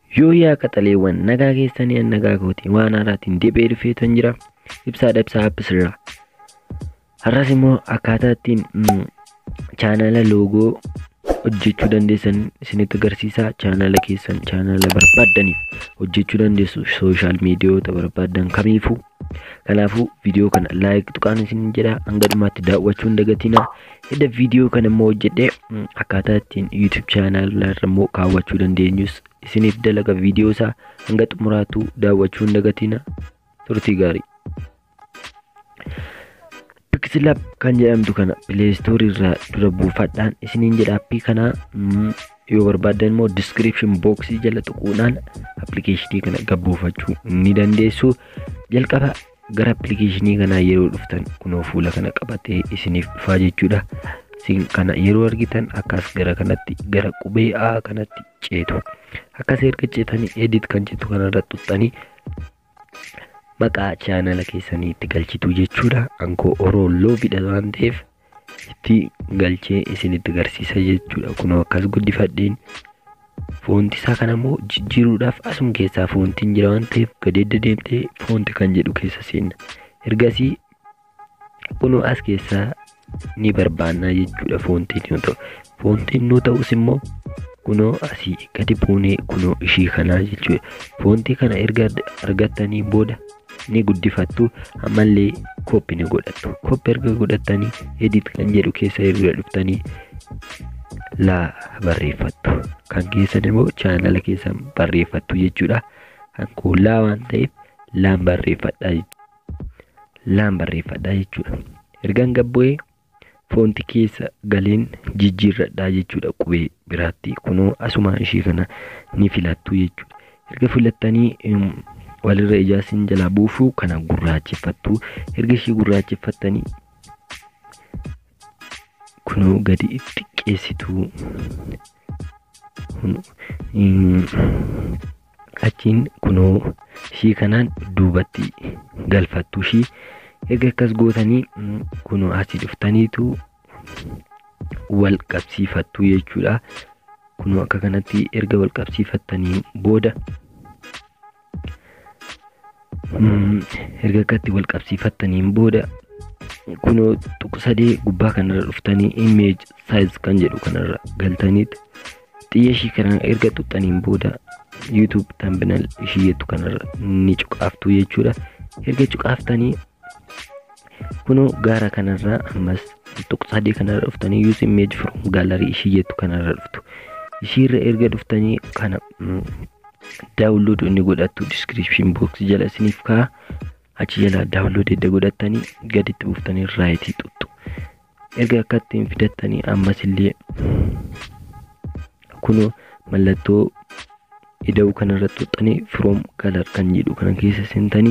Yoo yaa qaxaleewwan nagaa keessanii an nagaa kooti waan haaraatiin deebi'ee dhufeetan jira ibsaadha ibsaa haphisirra. Har'as immoo akkaataa ittiin chaanala loogoo hojjechuu dandeessan isinitti agarsiisaa chaanala keessan chaanala barbaaddaniif hojjechuu dandeessu sooshaal miidiyoota barbaaddan kamiifuu kanaafuu viidiyoo kana laayik tuqaan isin jedha hanga dhumaatti daawwachuu hin dagatinaa edda viidiyoo kana immoo hojjedhee akkaataa ittiin yuutub chaanala irra immoo kaawwachuu dandeenyus isiniif dalaga viidiyoo isaa hanga xumuraatu daawwachuu hin dagatinaa turtii gaarii. Pixlab kan jedhamtu kana pileestoorii irraa dura buufadhaan isiniin jedha appii kana yoo barbaaddan immoo diskiripshin booksii jala tuquudhaan appilikeeshinii kana gabbuufachuu ni dandeessu. Jalqaba gara appilikeeshinii kanaa yeroo dhuftan kunoo fuula kana qabatee isiniif dhufaa jechuudha. Isin kana yeroo argitan akkas gara kanatti gara qubee A kanatti ceetu. Akkas erga ceetanii edit kan jettu kanarra tuxxanii maqaa chaanala keessanii itti galchitu jechuudha. Ankoo orolloo fidha waan ta'eef itti galchee isinitti agarsiisa jechuudha. Kunoo akkas guddifadheen foonti isaa kana immoo jijjiiruudhaaf asuma keessaa foontiin jira waan ta'eef gadeedda deemtee foonti kan jedhu keessa seenna. Ergasii kunoo as keessaa ni barbaannaa jechuudha foontiin yoo ta'u. Foontiin nu ta'us immoo kunoo asii gadi buunee kunoo ishii kanaa jechuudha. Foontii kana erga argattanii booda ni guddifattu ammallee kooppi ni godhattu. Kooppi erga godhattanii edit kan jedhu keessa erga dhuftanii laa barreeffattu. Kan keessan immoo chaanala keessan barreeffattu jechuudha. Kan kun laa waan ta'eef laan barreeffadhaa laan barreeffadhaa jechuudha. Ergaan gabbu'ee foonti keessa galeen jijjiirradhaa jechuudha qubee biraatti kunoo asuma ishii kana ni filattu jechuudha. Erga filattanii walirra ijaasin jalaa buufuu kana gurraacheffattu erga ishii gurraacheffattanii kunoo gadi xiqqeessitu achiin kunoo ishii kanaan duubatti galfattu ishii erga akkas gootanii kunoo asii dhuftaniitu wal qabsiifattu jechuudha. Kunoo akka kanatti erga wal qabsiifattanii booda erga akkatti wal qabsiifattaniin booda kunoo tuqsadee gubbaa kanarra dhuftanii image size kan jedhu kanarra galtaniit xiyya ishii kana erga tuxxaniin booda youtube thumbnail ishii jettu kanarra ni cuqaaftu jechuudha. Erga cuqaaftanii kunoo gaara kanarraa ammas tuqsadee kanarra dhuftanii use image from gallery ishii jettu kanarra dhuftu. Ishiirra erga dhuftanii kana daawunlood inni godhattu diskiripshin books jala isiniif ka'a. Achi jala daawunlood edda godhattanii gaditti buuftanii raayitii tuttu. Erga akka ittiin fidattanii ammas illee kunoo mallattoo ida'uu kanarra tuxxanii from color kan jedhu kana keessa seentanii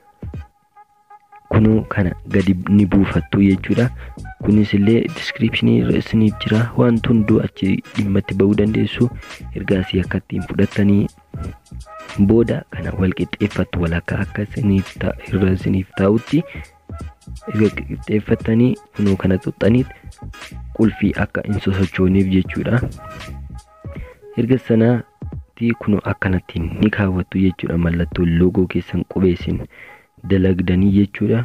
kunoo kana gadi ni buufattu jechuudha. Kunis illee diskiripshinii irra isiniif jira. Wanti hunduu achi dhimma itti bahuu dandeessu. Ergaasii akka ittiin fudhattanii booda kana wal qixxeeffattu walakkaa akka isiniif irra isiniif taa'utti erga qixxeeffattanii kunoo kana tuxxaniit qulfii akka hin sosochooniif jechuudha. Erga sanaatti kunoo akkanattiin ni kaawwattu jechuudha. Mallattoo loogoo keessan qubeessin dalagdanii jechuudha.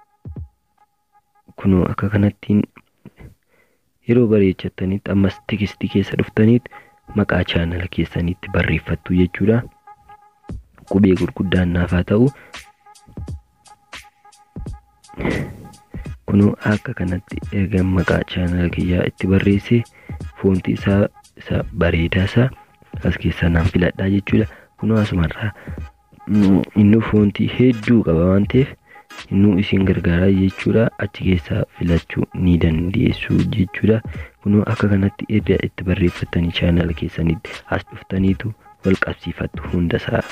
Kunoo akka kanattiin yeroo bareechattanitti ammas tikistii keessa dhuftaniit maqaa chaanala keessaniitti barreeffattu jechuudha. Qubee gurguddaan naaf haa ta'u. Kunoo akka kanatti erga maqaa chaanala kiyyaa itti barreesse foonti isaa isa bareedaa isaa as keessaa naan filadhaa jechuudha. Kunoo asumarraa inni foontii hedduu qaba waan ta'eef innuu isin gargaaraa jechuudha. Achi keessaa filachuu ni dandeessu jechuudha. Kunoo akka kanatti erga itti barreeffattanii chaanala keessanitti as dhuftaniitu wal qabsiifattu hundasaa.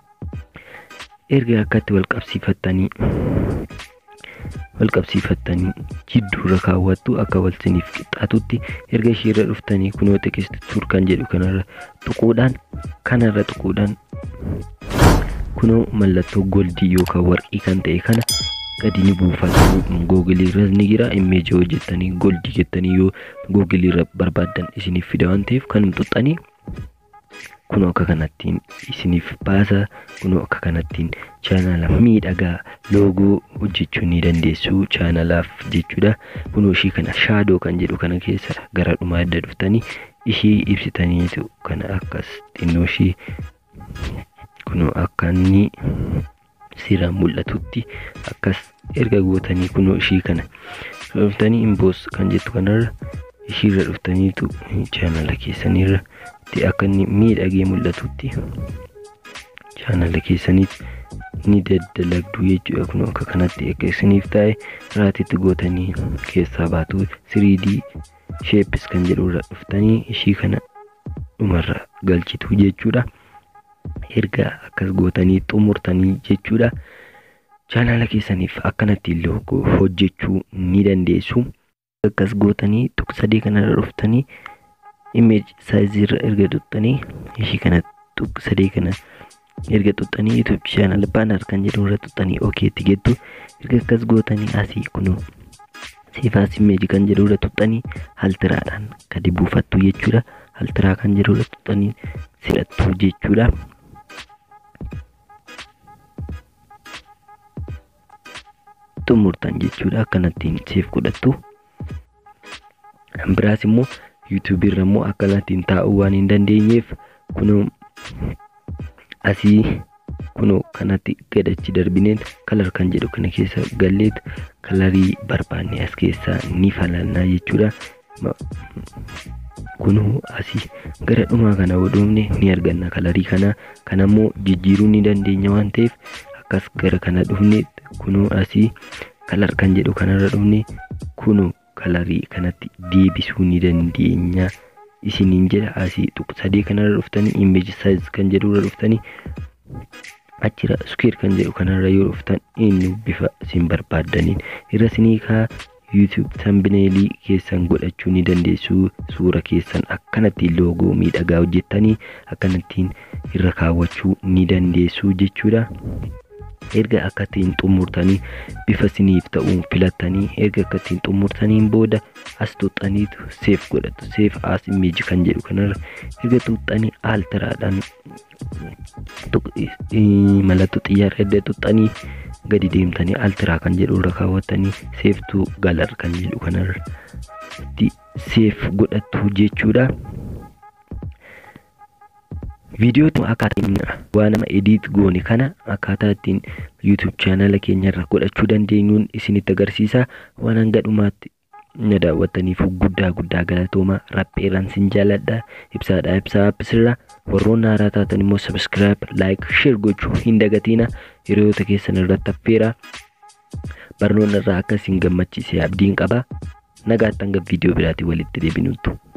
Erga akkatti wal qabsiifattanii wal qabsiifattanii jidduurra kaawwattu akka wal siniif qixxaatutti erga ishiirra dhuftanii kunoo tekisti tuur kan jedhu kanarra tuquudhaan kanarra tuquudhaan kunoo mallattoo goldii yookaan warqii kan ta'e kana gadi ni buufatu googiliirras ni jira immeeji hojjettanii goldii jettanii yoo googiliirra barbaaddan isiniif fida waan ta'eef kan tuxxanii kunoo akka kanattiin isiniif baasa kunoo akka kanattiin chaanala miidhagaa loogoo hojjechuu ni dandeessu chaanalaaf jechuudha kunoo ishii kana shaadoo kan jedhu kana keessa gara dhumaa adda dhuftanii ishii ibsitaniitu kana akkas xinnoo ishii kunoo akka inni siraan mul'atutti akkas erga gootanii kunoo ishii kana dhuftanii imboos kan jettu kanarra ishiirra dhuftaniitu chaanala keessanirra akka inni miidhagee mul'atutti chaanala keessanitti ni daddalagdu jechuudha kun akka kanatti akka isiniif taa'e raatitti gootanii keessaa baatu 3D sheepis kan jedhurra dhuftanii ishii kana dhumarra galchitu jechuudha. Erga akkas gootanii xumurtanii jechuudha. Chaanala keessaniif akkanatti loogoo hojjechuu ni dandeessu. Akkas gootanii tuqsadee kanarra dhuftanii image saayizirra erga tuqxanii ishii kana tuqsadee kana erga tuqxanii YouTube channel banner kan jedhu irra tuqxanii okeetti gettu erga akkas gootanii asii kunoo siifaas image kan jedhu irra tuqxanii haltiraadhaan gadi buufattu jechuudha haltiraa kan jedhu irra tuqxanii sidhattu jechuudha. xumurtan jechuudha akkanattiin siif godhattu biraas immoo yuutuubii irra immoo akkanattiin taa'uu waan hin dandeenyeef kunoo asii kunoo kanatti gadachi darbineen kalar kan jedhu kana keessa galleet kalarii barbaanne as keessaa ni falannaa jechuudha. Kunoo asii gara dhumaa kana hodhoofne ni arganna kalarii kana kanammoo jijjiiruu ni dandeenya waan ta'eef akkas gara kana dhufne kunoo asii kalar kan jedhu kanarra dhufne kunoo kalarii kanatti deebisuu ni dandeenya. isiniin jedha asii sadii kanarra dhuftanii image size kan jedhurra dhuftanii achira square kan jedhu kanarra yoo dhuftan inni bifa isin barbaaddaniin irra isinii kaa YouTube thumbnailii keessan godhachuu ni dandeessu suura keessan akkanatti loogoo miidhagaa hojjettanii akkanattiin irra kaawwachuu ni dandeessu jechuudha. erga akkattiin xumurtanii bifa isiniif ta'uun filattanii erga akkattiin xumurtaniin booda as tuuxxaniitu seef godhatu seef as image kan jedhu kanarra erga tuuxxanii altiraadhaan mallattoo xiyyaara edda tuuxxanii gadi deemtanii altiraa kan jedhu irra kaawwattanii seeftuu galar kan jedhu kanarra seef godhattu jechuudha. viidiyoo akkaataan waan nama ediit goone kana akkaataa ittiin yuutuub chaanala keenyarra godhachuu dandeenyuun isinitti agarsiisa waan hanga dhumaatti na daawwattaniif guddaa guddaa galatooma rapheeraan sin jaaladha ibsaadha ibsaa appisirra warroonni haaraa taatan immoo sabiskiraayib laayik sheer gochuu hin dagatiina hiriyoota keessan irratti affeera barnoonni irraa akka isin gammachiise abdiin qaba nagaatti hanga viidiyoo biraatiin walitti deebinutti.